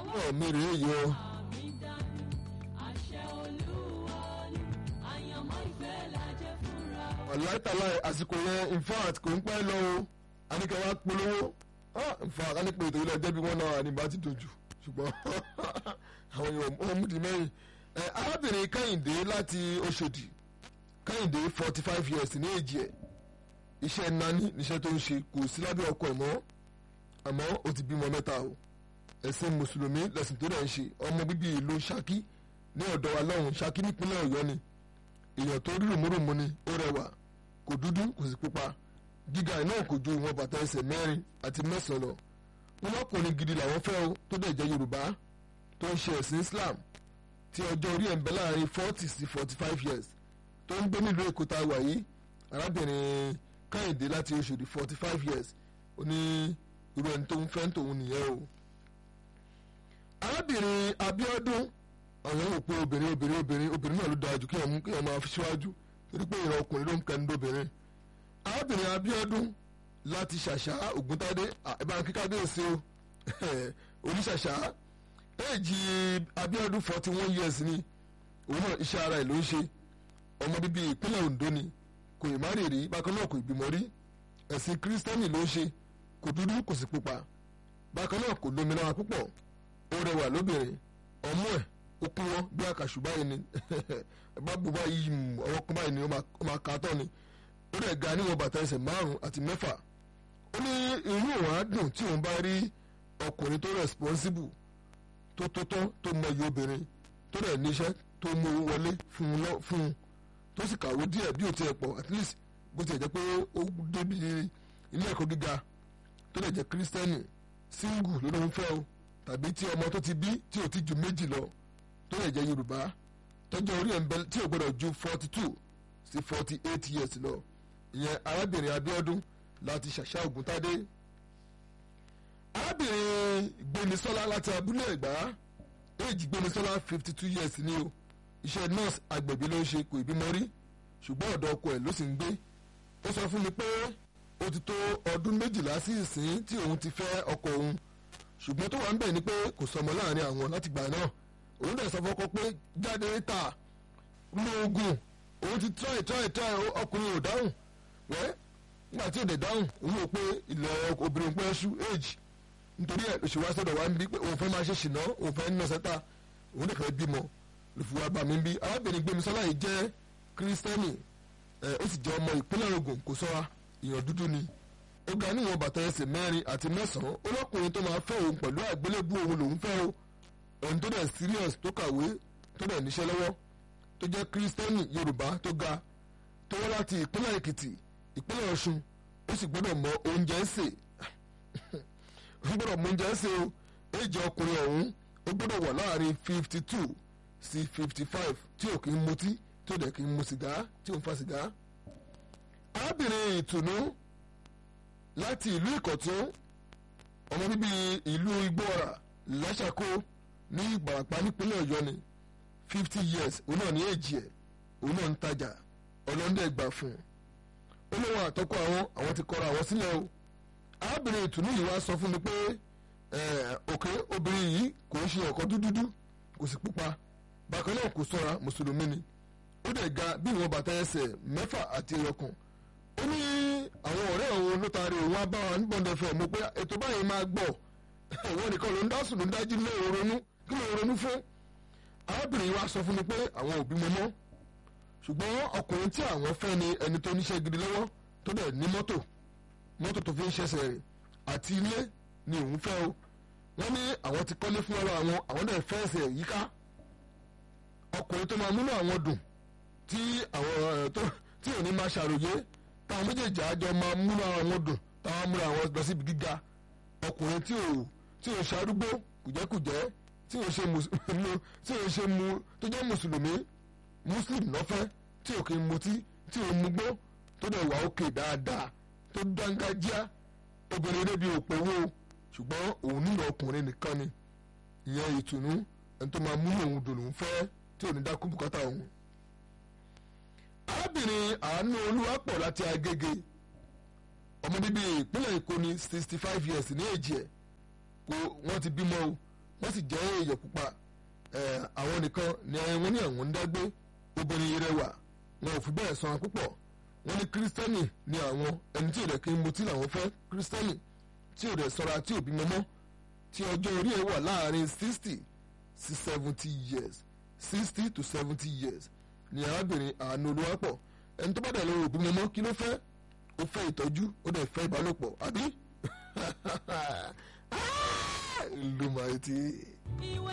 ọ̀ mi rèé yìí o. ọ̀láìtàláì àsìkò yẹn in fact kò ń pẹ́ lọ o àníkẹ́ wa polówó in fact àníkẹ́ ètò ilé ẹjẹ́ bí wọ́n náà ní bá ti dojú ṣùgbọ́n àwọn èèyàn wọ́n mú di mẹ́rin arábìnrin kẹ́hìndé láti Ọ̀ṣọ́dì kẹ́hìndé forty five years ní èjì ẹ̀ iṣẹ́ nání níṣẹ́ tó ń ṣe kò sí lábẹ́ ọkọ ẹ̀ mọ́ àmọ́ ó ti bímọ mẹ́ta o ẹ̀sìn mùsùlùmí lẹ̀sìn tó dẹ̀ ń ṣe ọmọ bíbí ìlú Ṣakí ní ọ̀dọ̀ wa lọ́hùn Ṣakí nípínlẹ̀ Ọ̀yọ́ ni èèyàn tó rí rùmúrùmú ni ó rẹwà kò dúdú kò sì pupa gíga náà kò ju ìwọ̀n bàtà ẹsẹ̀ mẹ́rin àti mẹ́sàn-án lọ wọn lọkùnrin gidi làwọn fẹ́ o tó dẹ̀ jẹ́ Yorùbá tó ń ṣe ẹ̀sìn Islam tí ọjọ́ orí ẹ̀ ń bẹ láàrin forty sí forty five years tó ń gbé nílùú Èkó tá a wà yìí arábìnrin Kẹ́hìndé láti Ọ̀ṣọ́dì forty five years ó ní irú ẹni tó ń fẹ́ tòun nìyẹn o arábìnrin Abíọ́dún àwọn yóò pe obìnrin obìnrin obìnrin obìnrin náà ló dáa jù kí wọn kí wọn máa fi síwájú torí pé ìran ọkùnrin ló ń kẹnu dóbìnrin arábìnrin Abíọ́dún láti ṣàṣà Ògúntádé ìbára kíkádé òsè o oníṣàṣà éèjì Abíọ́dún forty one years ni òun náà iṣẹ́ ara ẹ̀ ló ń ṣe ọmọ bíbí ìpínlẹ̀ Ondo ni kò ì má rèé rí bákan náà kò ì bímọ rí ẹ̀sìn kírísítẹ́nì ló ń ṣe kò dúdú kò sì pupa bákan náà kò lómìnira púpọ̀ ó rẹwà lóbìnrin ọmú ẹ̀ ó kún wọn bí àkàṣù báyìí ni ẹ bá bu báyìí ọwọ́ kún báyìí ni ó máa ka tán ni ó dẹ̀ ga níwọ̀n bàtà ẹsẹ̀ márùn-ún àti mẹ́fà ó ní irú òun á dùn tí òun bá rí ọkùnrin tó responsible tó tó tán tó mọyì obìnrin tó dẹ̀ níṣẹ́ tó mú owó wọlé fún un tó sì kàwé díẹ̀ bí ó tiẹ̀ pọ̀ at least bó tiẹ̀ jẹ́ pé ó débi ilé ẹ̀kọ́ gíga tó dẹ̀ jẹ́ kírísítẹ́nì single ló ló ń fẹ́ o tàbí tí ọmọ tó ti bí tí ò ti ju méjì lọ tó lè jẹ́ yorùbá tọ́jú orí ẹ̀ ń bẹ tí ò gbọ́dọ̀ ju forty two sí forty eight years lọ ìyẹn arábìnrin abíọ́dún láti ṣàṣà ògúntádé arábìnrin gbémisọ́lá láti abúlé ẹ̀gbá éèjì gbémisọ́lá fifty two years ni o iṣẹ́ nurse agbẹ̀bí ló ń ṣe kò ìbímọ rí ṣùgbọ́n ọ̀dọ̀ ọkọ ẹ̀ ló sì ń gbé ó sọ fún mi pé ó ti tó ọdún méjìlá sí ìsín tí òun ti fẹ́ ọkọ òun ṣùgbọ́n tó wà ń bẹ̀ ni pé kò sọmọ láàrin àwọn láti gbà náà òun dẹ̀ sọ fọ́kọ pé jáde ta lo oògùn òun ti try try try ọkùnrin ò dáhùn wẹ́ nígbà tí òde dáhùn òun rò pé ilẹ̀ obìnrin pẹ́ ṣú age nítorí ẹ̀ lóṣù wá sọ́dọ̀ wá ń bí pé òun fẹ́ máa ṣe ṣìnà òun fẹ́ nà sẹ́ta òun dẹ̀ fẹ́ bímọ ló fi wá bá mi bí arábìnrin Gbémisọ́lá yìí jẹ́ kírísítẹ́nì ẹ̀ ó sì jẹ́ ọmọ ìpínlẹ̀ Ògùn kò sọ́ra ìyàn dúdú ni ó ga níwọ̀n bàtà ẹsẹ̀ mẹ́rin àti mẹ́sàn-án olókùnrin tó máa fẹ́ òun pẹ̀lú àgbélébú òun lòún fẹ́ o ẹni tó dẹ̀ serious tó kàwé tó dẹ̀ níṣẹ́ lọ́wọ́ tó jẹ́ kírísítẹ́nì yorùbá tó ga tó wá láti ìpínlẹ̀ èkìtì ìpínlẹ̀ ọ̀ṣun ó sì gbọ́dọ̀ mọ oúnjẹ ń sè ó gbọ́dọ̀ mọ oúnjẹ ń sè o èjì ọkùnrin ọ̀hún ó gbọ́dọ̀ wà láàrin fifty two sí fifty five tí ò kì í mutí tí ò dẹ̀ kì í mu sìgá tí ò ń fa sìgá. arábìnrin ìtùnú láti ìlú ìkọ̀tún ọmọ bíbí ìlú igbóọ̀rà lásàkó ní ìgbàràpá nípínlẹ̀ ọ̀yọ́ ni fifty years òun náà ní èjì ẹ̀ òun náà ń tajà ọlọ́ndẹ̀ gbà fún un ó lóun àtọ́kọ àwọn àwọn ti kọra àwọn sílẹ̀ o arábìnrin ìtùnú yìí wá sọ fún mi pé òkè obìnrin yìí kò ń ṣe ọkọ dúdúdú kò sì pupa bákan náà kò sọ́ra mùsùlùmí ni ó dẹ̀ ga bí ìwọ̀n bàtà ẹsẹ̀ mẹ́fà àti ẹyọkàn ó ní àwọn ọ̀rẹ́ òun ló taari òun á bá wa ní bọ́ndẹ̀ fẹ́ mo pé ètò báyìí máa gbọ́ ìwọ nìkan ló ń dá sùn ló ń dájú lé òun ronú kí ló ń ronú fún arábìnrin wa sọ fún mi pé àwọn òbí mi mọ́ ṣùgbọ́n ọkùnrin tí àwọn fẹ́ ni ẹni tó níṣẹ́ gidi lọ́wọ́ tó dẹ̀ ní mọ́tò mọ́tò tó fi ń ṣẹ̀ṣẹ̀ rẹ̀ àti ilé ni òun fẹ́ o wọ́n ní àwọn ti kọ́lé fún ọlọ́ àwọn àwọn dẹ̀ fẹ́ ẹsẹ̀ yíká ọkùnrin tó máa múnú àwọn dùn tí àwọn tó tí ò ní máa ṣàròyé táwọn méjèèjì àjọ máa múnú àwọn dùn táwọn múnú àwọn lọ síbi gíga ọkùnrin tí ò tí ò ṣarúgbó kùjẹ́kùjẹ́ tí ò ṣe mu tí ò ṣe mu tó jẹ́ mùsùlùmí muslim lọ́fẹ́ tí ò kì í mutí tí ò mugbó tó dẹ̀ wà òkè dáadáa tó dángájíá obìnrin débi òpèwò ṣùgbọ́n òun nílò ọkùnrin nìkan ni ìyẹn ìtùnú ẹni tó máa mú òun dùn òun fẹ́ tí ò ní dákú bùkátà òun. arábìnrin àánú olúwapọ̀ láti agége ọmọ bíbí ìpínlẹ̀ èkó ní sixty five years ní èjì ẹ̀ kó wọ́n ti bímọ o wọ́n sì jẹ́ èèyàn pupa àwọn nìkan ni wọ́n ní àwọn ń dágbé obìnrin rẹwà wọn ò fi bẹ́ẹ̀ sanra púpọ̀ wọ́n ní kírísítẹ́nì ni àwọn ẹni tí ò rẹ̀ kí n mutí làwọn fẹ́ kírísítẹ́nì tí ò rẹ̀ sọ́ra tí ò bímọ mọ́ tí ọjọ́ orí ẹ̀ wà láàrin sixty sí seventy years sixty to seventy years ni arábìnrin àánú olúwapọ̀ ẹni tó bá dẹ̀ lọ́wọ́ òbí mọ́mọ́ kí ló fẹ́ ó fẹ́ ìtọ́jú ó dẹ̀ fẹ́ ìbálòpọ̀ àbí ló máa ti.